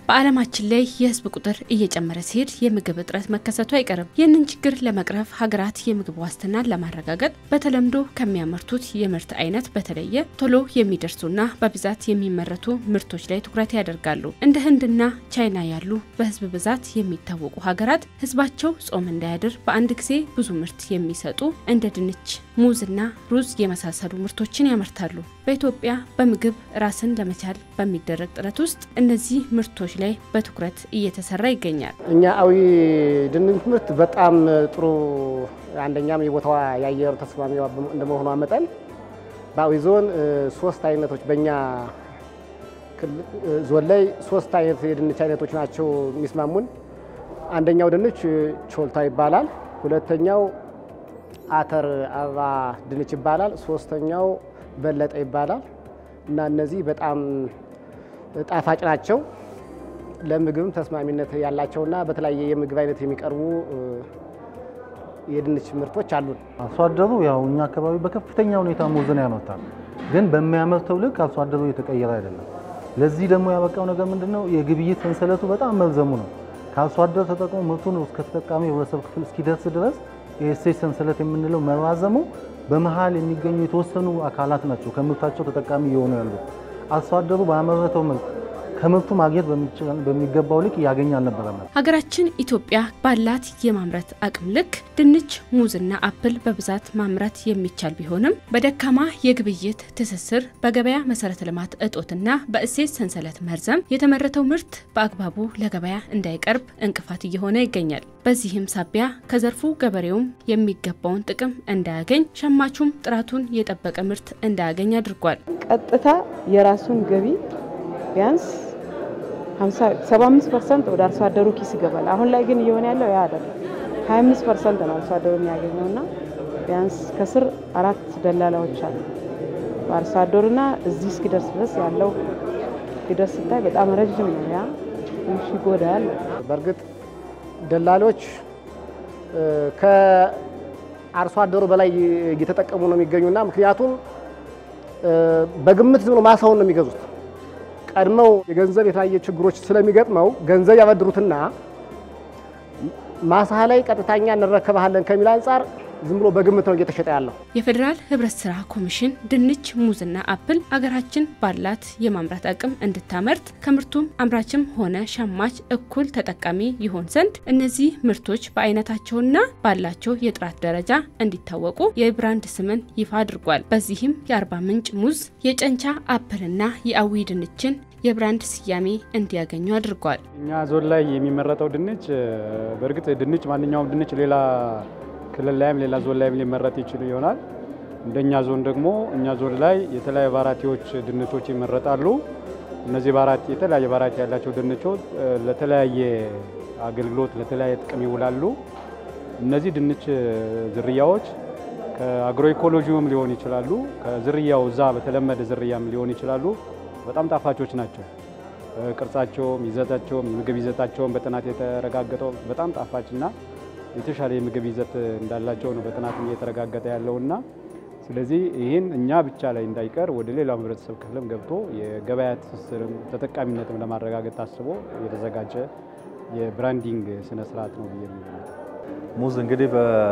በዓለማችን ላይ የህዝብ ቁጥር እየጨመረ ሲሄድ የምግብ እጥረት መከሰቱ አይቀርም። ይህንን ችግር ለመቅረፍ ሀገራት የምግብ ዋስትናን ለማረጋገጥ በተለምዶ ከሚያመርቱት የምርት አይነት በተለየ ቶሎ የሚደርሱና በብዛት የሚመረቱ ምርቶች ላይ ትኩረት ያደርጋሉ። እንደ ህንድና ቻይና ያሉ በህዝብ ብዛት የሚታወቁ ሀገራት ህዝባቸው ጾም እንዳያድር በአንድ ጊዜ ብዙ ምርት የሚሰጡ እንደ ድንች፣ ሙዝና ሩዝ የመሳሰሉ ምርቶችን ያመርታሉ። በኢትዮጵያ በምግብ ራስን ለመቻል በሚደረግ ጥረት ውስጥ እነዚህ ምርቶች ላይ በትኩረት እየተሰራ ይገኛል። እኛ አዊ ድንች ምርት በጣም ጥሩ አንደኛም የቦታዋ የአየሩ ተስማሚ እንደመሆኗ መጠን በአዊ ዞን ሶስት አይነቶች በእኛ ዞን ላይ ሶስት አይነት የድንች አይነቶች ናቸው የሚስማሙን። አንደኛው ድንች ቾልታ ይባላል። ሁለተኛው አተር አበባ ድንች ይባላል። ሶስተኛው በለጠ ይባላል እና እነዚህ በጣም ጣፋጭ ናቸው። ለምግብም ተስማሚነት ያላቸውና በተለያየ የምግብ አይነት የሚቀርቡ የድንች ምርቶች አሉን። አርሶ አደሩ ያው እኛ አካባቢ በከፍተኛ ሁኔታ ሙዝን ያመርታል፣ ግን በሚያመርተው ልክ አርሶ አደሩ እየተቀየረ አይደለም። ለዚህ ደግሞ ያበቃው ነገር ምንድን ነው? የግብይት ሰንሰለቱ በጣም መርዘሙ ነው። ከአርሶ አደር ተጠቅሞ ምርቱን እስከ ተጠቃሚ ህብረተሰብ ክፍል እስኪደርስ ድረስ የእሴት ሰንሰለት የምንለው መራዘሙ በመሀል የሚገኙ የተወሰኑ አካላት ናቸው ከምርታቸው ተጠቃሚ እየሆኑ ያሉት። አርሶ አደሩ ባመረተው ምርት ከምርቱ ማግኘት በሚገባው ልክ እያገኘ አልነበረም። ሀገራችን ኢትዮጵያ ባላት የማምረት አቅም ልክ ድንች፣ ሙዝና አፕል በብዛት ማምረት የሚቻል ቢሆንም በደካማ የግብይት ትስስር፣ በገበያ መሰረተ ልማት እጦትና በእሴት ሰንሰለት መርዘም የተመረተው ምርት በአግባቡ ለገበያ እንዳይቀርብ እንቅፋት እየሆነ ይገኛል። በዚህም ሳቢያ ከዘርፉ ገበሬውም የሚገባውን ጥቅም እንዳያገኝ፣ ሸማቹም ጥራቱን የጠበቀ ምርት እንዳያገኝ አድርጓል። ቀጥታ የራሱን ገቢ ቢያንስ 75 ፐርሰንት ወደ አርሶ አደሩ ኪስ ይገባል። አሁን ላይ ግን እየሆነ ያለው ያ አይደለም። 25 ፐርሰንት ነው አርሶ አደሩ የሚያገኘው እና ቢያንስ ከስር አራት ደላላዎች አሉ በአርሶ አደሩና እዚህ እስኪደርስ ድረስ ያለው ሂደት ስታይ በጣም ረዥም ነው። ያ ትንሽ ይጎዳል። በእርግጥ ደላሎች ከአርሶ አደሩ በላይ እየተጠቀሙ ነው የሚገኙና ምክንያቱም በግምት ዝም ብሎ ማሳውን ነው የሚገዙት ቀድመው የገንዘብ የተለያየ ችግሮች ስለሚገጥመው ገንዘብ ያበድሩትና ማሳ ላይ ቀጥታኛ እንረከባለን ከሚል አንጻር ዝም ብሎ በግምት ነው እየተሸጠ ያለው። የፌዴራል ህብረት ስራ ኮሚሽን ድንች፣ ሙዝና አፕል አገራችን ባላት የማምረት አቅም እንድታመርት ከምርቱም አምራችም ሆነ ሸማች እኩል ተጠቃሚ ይሆን ዘንድ እነዚህ ምርቶች በአይነታቸውና ባላቸው የጥራት ደረጃ እንዲታወቁ የብራንድ ስምን ይፋ አድርጓል። በዚህም የአርባ ምንጭ ሙዝ፣ የጨንቻ አፕልና የአዊ ድንችን የብራንድ ስያሜ እንዲያገኙ አድርጓል። እኛ ዞን ላይ የሚመረጠው ድንች በእርግጥ ድንች ማንኛውም ድንች ሌላ ክልል ላይም ሌላ ዞን ላይም ሊመረጥ ይችል ይሆናል። እንደኛ ዞን ደግሞ እኛ ዞን ላይ የተለያዩ ቫራቲዎች ድንቾች ይመረጣሉ። እነዚህ ቫራቲ የተለያየ ቫራቲ ያላቸው ድንቾች ለተለያየ አገልግሎት ለተለያየ ጥቅም ይውላሉ። እነዚህ ድንች ዝርያዎች ከአግሮ ኢኮሎጂውም ሊሆን ይችላሉ፣ ከዝርያው እዛ በተለመደ ዝርያም ሊሆን ይችላሉ። በጣም ጣፋጮች ናቸው። ቅርጻቸውም፣ ይዘታቸውም የምግብ ይዘታቸውም በጥናት የተረጋገጠው በጣም ጣፋጭና የተሻለ የምግብ ይዘት እንዳላቸው ነው በጥናት እየተረጋገጠ ያለውና ስለዚህ ይህን እኛ ብቻ ላይ እንዳይቀር ወደ ሌላው ህብረተሰብ ክፍልም ገብቶ የገበያ ትስስርም ተጠቃሚነትም ለማረጋገጥ ታስቦ የተዘጋጀ የብራንዲንግ ስነ ስርዓት ነው ብዬ ሙዝ እንግዲህ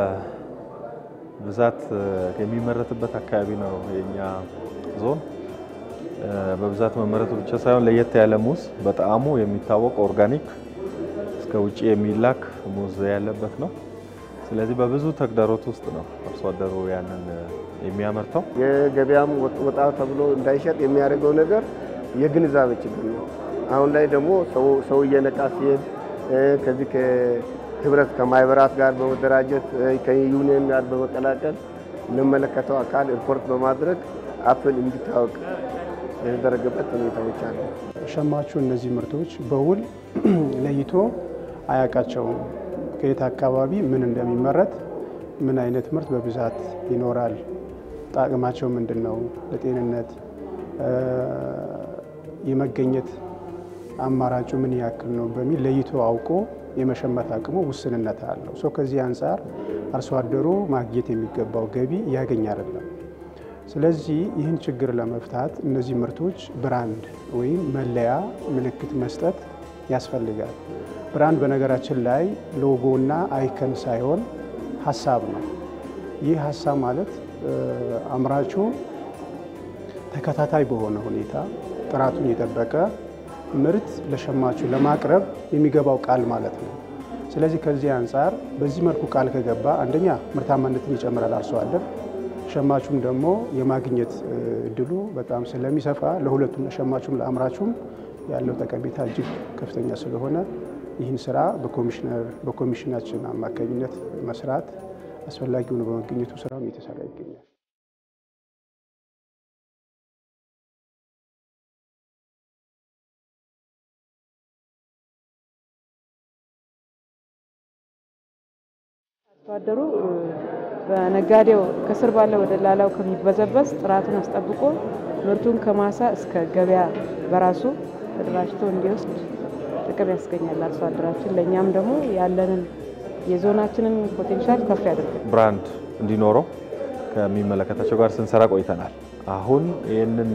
በብዛት የሚመረትበት አካባቢ ነው የኛ ዞን። በብዛት መመረቱ ብቻ ሳይሆን ለየት ያለ ሙዝ በጣዕሙ የሚታወቅ ኦርጋኒክ እስከ ውጭ የሚላክ ሙዝ ያለበት ነው። ስለዚህ በብዙ ተግዳሮት ውስጥ ነው አርሶ አደሩ ያንን የሚያመርተው። የገበያም ወጣ ተብሎ እንዳይሸጥ የሚያደርገው ነገር የግንዛቤ ችግር ነው። አሁን ላይ ደግሞ ሰው እየነቃ ሲሄድ ከዚህ ከህብረት ከማህበራት ጋር በመደራጀት ከዩኒየን ጋር በመቀላቀል ለመለከተው አካል ሪፖርት በማድረግ አፕል እንዲታወቅ የተደረገበት ሁኔታዎች አሉ። ሸማቹ እነዚህ ምርቶች በውል ለይቶ አያውቃቸውም። ከየት አካባቢ ምን እንደሚመረት፣ ምን አይነት ምርት በብዛት ይኖራል፣ ጣዕማቸው ምንድን ነው፣ ለጤንነት የመገኘት አማራጩ ምን ያክል ነው በሚል ለይቶ አውቆ የመሸመት አቅሙ ውስንነት አለው። ሶ ከዚህ አንጻር አርሶ አደሩ ማግኘት የሚገባው ገቢ እያገኝ አይደለም። ስለዚህ ይህን ችግር ለመፍታት እነዚህ ምርቶች ብራንድ ወይም መለያ ምልክት መስጠት ያስፈልጋል። ብራንድ በነገራችን ላይ ሎጎና አይከን ሳይሆን ሀሳብ ነው። ይህ ሀሳብ ማለት አምራቹ ተከታታይ በሆነ ሁኔታ ጥራቱን የጠበቀ ምርት ለሸማቹ ለማቅረብ የሚገባው ቃል ማለት ነው። ስለዚህ ከዚህ አንጻር በዚህ መልኩ ቃል ከገባ አንደኛ ምርታማነትን ይጨምራል አርሶ አደር፣ ሸማቹም ደግሞ የማግኘት እድሉ በጣም ስለሚሰፋ ለሁለቱም ለሸማቹም ለአምራቹም ያለው ጠቀሜታ እጅግ ከፍተኛ ስለሆነ ይህን ስራ በኮሚሽነር በኮሚሽናችን አማካኝነት መስራት አስፈላጊ ሆኖ በመገኘቱ ስራውን እየተሰራ ይገኛል። አርሶ አደሩ በነጋዴው ከስር ባለው ወደ ላላው ከሚበዘበዝ ጥራቱን አስጠብቆ ምርቱን ከማሳ እስከ ገበያ በራሱ ተደራጅቶ እንዲወስድ ጥቅም ያስገኛል አርሶ አደራችን። ለእኛም ደግሞ ያለንን የዞናችንን ፖቴንሻል ከፍ ያደርጋል። ብራንድ እንዲኖረው ከሚመለከታቸው ጋር ስንሰራ ቆይተናል። አሁን ይህንን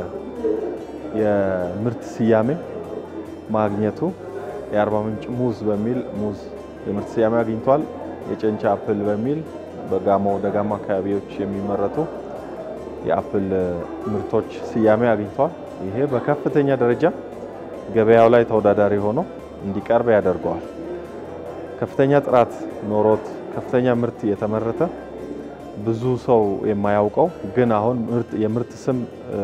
የምርት ስያሜ ማግኘቱ የአርባ ምንጭ ሙዝ በሚል ሙዝ የምርት ስያሜ አግኝቷል። የጨንቻ አፕል በሚል በጋሞ ደጋማ አካባቢዎች የሚመረቱ የአፕል ምርቶች ስያሜ አግኝቷል። ይሄ በከፍተኛ ደረጃ ገበያው ላይ ተወዳዳሪ ሆኖ እንዲቀርብ ያደርገዋል። ከፍተኛ ጥራት ኖሮት ከፍተኛ ምርት የተመረተ ብዙ ሰው የማያውቀው ግን አሁን የምርት ስም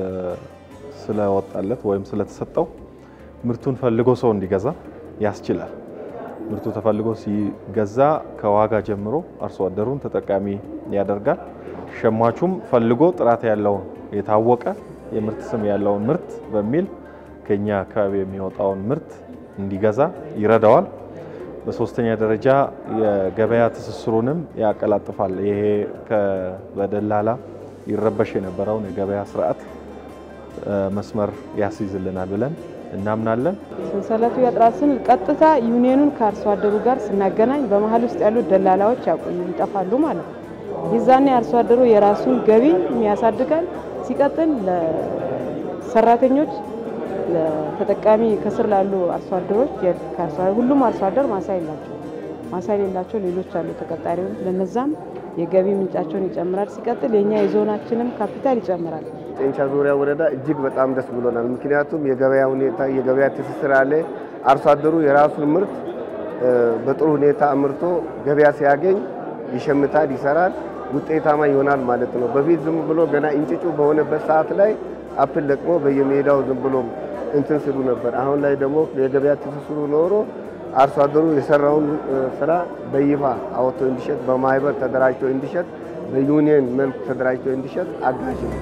ስለወጣለት ወይም ስለተሰጠው ምርቱን ፈልጎ ሰው እንዲገዛ ያስችላል። ምርቱ ተፈልጎ ሲገዛ ከዋጋ ጀምሮ አርሶ አደሩን ተጠቃሚ ያደርጋል። ሸማቹም ፈልጎ ጥራት ያለውን የታወቀ የምርት ስም ያለውን ምርት በሚል ከኛ አካባቢ የሚወጣውን ምርት እንዲገዛ ይረዳዋል። በሶስተኛ ደረጃ የገበያ ትስስሩንም ያቀላጥፋል። ይሄ በደላላ ይረበሽ የነበረውን የገበያ ስርዓት መስመር ያስይዝልናል ብለን እናምናለን። ሰንሰለቱ የጥራት ስንል ቀጥታ ዩኒየኑን ከአርሶ አደሩ ጋር ስናገናኝ በመሀል ውስጥ ያሉት ደላላዎች ይጠፋሉ ማለት ነው። ይዛኔ አርሶ አደሩ የራሱን ገቢ ያሳድጋል። ሲቀጥል ለሰራተኞች ለተጠቃሚ ከስር ላሉ አርሶ አደሮች ሁሉም አርሶ አደር ማሳ የላቸው ማሳ የሌላቸው ሌሎች አሉ ተቀጣሪዎች፣ ለነዛም የገቢ ምንጫቸውን ይጨምራል። ሲቀጥል የኛ የዞናችንም ካፒታል ይጨምራል። ጨንቻ ዙሪያ ወረዳ እጅግ በጣም ደስ ብሎናል። ምክንያቱም የገበያ ሁኔታ የገበያ ትስስር አለ። አርሶ አደሩ የራሱን ምርት በጥሩ ሁኔታ አምርቶ ገበያ ሲያገኝ ይሸምታል፣ ይሰራል፣ ውጤታማ ይሆናል ማለት ነው። በፊት ዝም ብሎ ገና እንጭጩ በሆነበት ሰዓት ላይ አፕል ለቅሞ በየሜዳው ዝም ብሎ እንትን ስሉ ነበር። አሁን ላይ ደግሞ የገበያ ትስስሩ ኖሮ አርሶ አደሩ የሰራውን ስራ በይፋ አወጥቶ እንዲሸጥ፣ በማህበር ተደራጅቶ እንዲሸጥ፣ በዩኒየን መልክ ተደራጅቶ እንዲሸጥ አጋዥ ነው።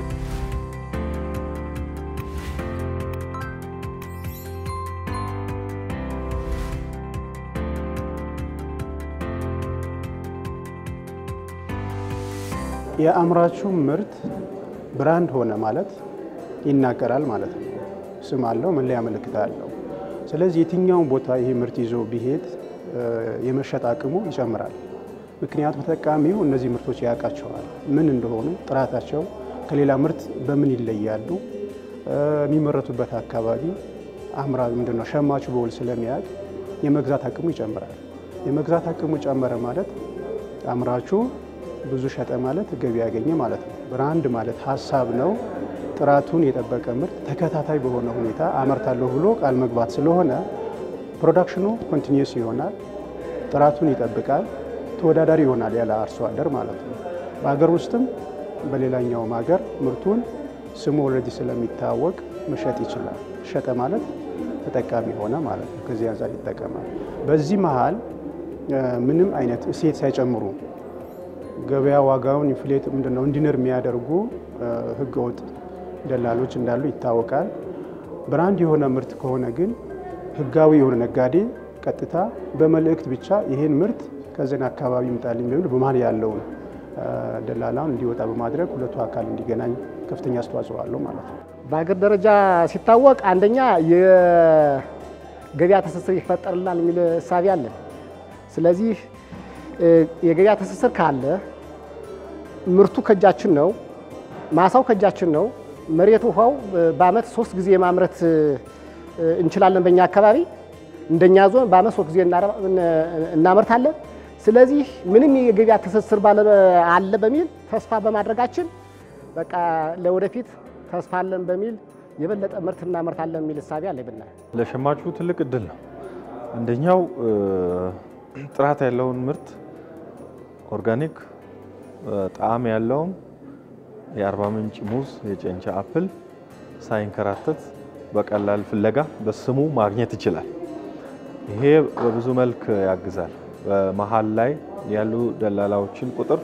የአምራቹ ምርት ብራንድ ሆነ ማለት ይናገራል ማለት ነው። ስም አለው፣ መለያ ምልክት አለው። ስለዚህ የትኛውን ቦታ ይሄ ምርት ይዞ ቢሄድ የመሸጥ አቅሙ ይጨምራል። ምክንያቱም ተጠቃሚው እነዚህ ምርቶች ያውቃቸዋል፣ ምን እንደሆኑ፣ ጥራታቸው ከሌላ ምርት በምን ይለያሉ፣ የሚመረቱበት አካባቢ አምራ ምንድን ነው ሸማቹ በውል ስለሚያውቅ የመግዛት አቅሙ ይጨምራል። የመግዛት አቅሙ ጨመረ ማለት አምራቹ ብዙ ሸጠ ማለት ገቢ ያገኘ ማለት ነው። ብራንድ ማለት ሀሳብ ነው። ጥራቱን የጠበቀ ምርት ተከታታይ በሆነ ሁኔታ አመርታለሁ ብሎ ቃል መግባት ስለሆነ ፕሮዳክሽኑ ኮንቲኒየስ ይሆናል፣ ጥራቱን ይጠብቃል፣ ተወዳዳሪ ይሆናል ያለ አርሶ አደር ማለት ነው። በሀገር ውስጥም በሌላኛውም ሀገር ምርቱን ስሙ ኦልሬዲ ስለሚታወቅ መሸጥ ይችላል። ሸጠ ማለት ተጠቃሚ ሆነ ማለት ነው። ከዚህ አንጻር ይጠቀማል። በዚህ መሀል ምንም አይነት እሴት ሳይጨምሩ ገበያ ዋጋውን ኢንፍሌት ምንድነው እንዲንር የሚያደርጉ ህገወጥ ደላሎች እንዳሉ ይታወቃል። ብራንድ የሆነ ምርት ከሆነ ግን ህጋዊ የሆነ ነጋዴ ቀጥታ በመልእክት ብቻ ይሄን ምርት ከዘን አካባቢ ይምጣልኝ በሚል በመሀል ያለውን ደላላውን እንዲወጣ በማድረግ ሁለቱ አካል እንዲገናኝ ከፍተኛ አስተዋጽኦ አለው ማለት ነው። በሀገር ደረጃ ሲታወቅ አንደኛ የገበያ ትስስር ይፈጠርላል የሚል እሳቤ አለን። ስለዚህ የገበያ ትስስር ካለ ምርቱ ከእጃችን ነው፣ ማሳው ከእጃችን ነው። መሬት ውሃው በአመት ሶስት ጊዜ ማምረት እንችላለን በእኛ አካባቢ። እንደኛ ዞን በአመት ሶስት ጊዜ እናመርታለን። ስለዚህ ምንም የገበያ ትስስር አለ በሚል ተስፋ በማድረጋችን በቃ ለወደፊት ተስፋ አለን በሚል የበለጠ ምርት እናመርታለን የሚል እሳቤ አለ ብናል። ለሸማቹ ትልቅ እድል ነው። አንደኛው ጥራት ያለውን ምርት ኦርጋኒክ ጣዕም ያለውን የአርባ ምንጭ ሙዝ፣ የጨንቻ አፕል ሳይንከራተት በቀላል ፍለጋ በስሙ ማግኘት ይችላል። ይሄ በብዙ መልክ ያግዛል። በመሀል ላይ ያሉ ደላላዎችን ቁጥር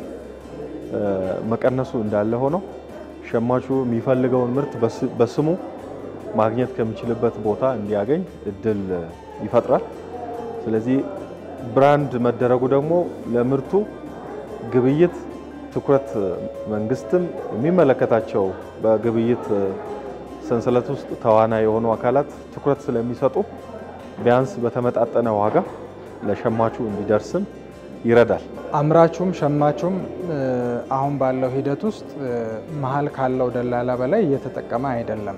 መቀነሱ እንዳለ ሆኖ ሸማቹ የሚፈልገውን ምርት በስሙ ማግኘት ከሚችልበት ቦታ እንዲያገኝ እድል ይፈጥራል። ስለዚህ ብራንድ መደረጉ ደግሞ ለምርቱ ግብይት ትኩረት መንግስትም የሚመለከታቸው በግብይት ሰንሰለት ውስጥ ተዋናይ የሆኑ አካላት ትኩረት ስለሚሰጡ ቢያንስ በተመጣጠነ ዋጋ ለሸማቹ እንዲደርስም ይረዳል። አምራቹም ሸማቹም አሁን ባለው ሂደት ውስጥ መሀል ካለው ደላላ በላይ እየተጠቀመ አይደለም።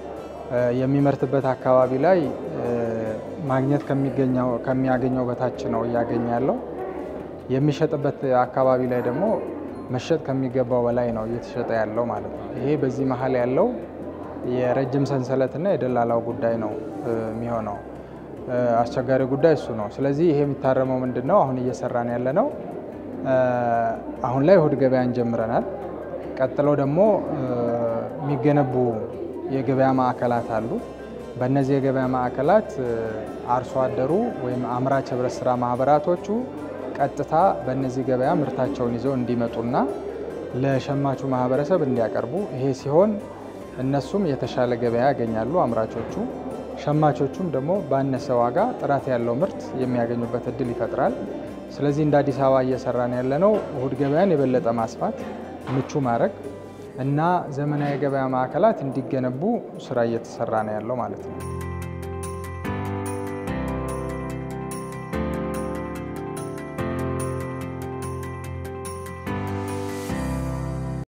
የሚመርትበት አካባቢ ላይ ማግኘት ከሚያገኘው በታች ነው እያገኘ ያለው። የሚሸጥበት አካባቢ ላይ ደግሞ መሸጥ ከሚገባው በላይ ነው እየተሸጠ ያለው ማለት ነው። ይሄ በዚህ መሀል ያለው የረጅም ሰንሰለትና የደላላው ጉዳይ ነው የሚሆነው። አስቸጋሪ ጉዳይ እሱ ነው። ስለዚህ ይሄ የሚታረመው ምንድን ነው? አሁን እየሰራን ያለ ነው። አሁን ላይ እሁድ ገበያን ጀምረናል። ቀጥለው ደግሞ የሚገነቡ የገበያ ማዕከላት አሉ። በእነዚህ የገበያ ማዕከላት አርሶ አደሩ ወይም አምራች ህብረት ስራ ማህበራቶቹ ቀጥታ በእነዚህ ገበያ ምርታቸውን ይዘው እንዲመጡና ለሸማቹ ማህበረሰብ እንዲያቀርቡ ይሄ ሲሆን እነሱም የተሻለ ገበያ ያገኛሉ አምራቾቹ፣ ሸማቾቹም ደግሞ ባነሰ ዋጋ ጥራት ያለው ምርት የሚያገኙበት እድል ይፈጥራል። ስለዚህ እንደ አዲስ አበባ እየሰራን ያለነው እሁድ ገበያን የበለጠ ማስፋት፣ ምቹ ማድረግ እና ዘመናዊ የገበያ ማዕከላት እንዲገነቡ ስራ እየተሰራ ነው ያለው ማለት ነው።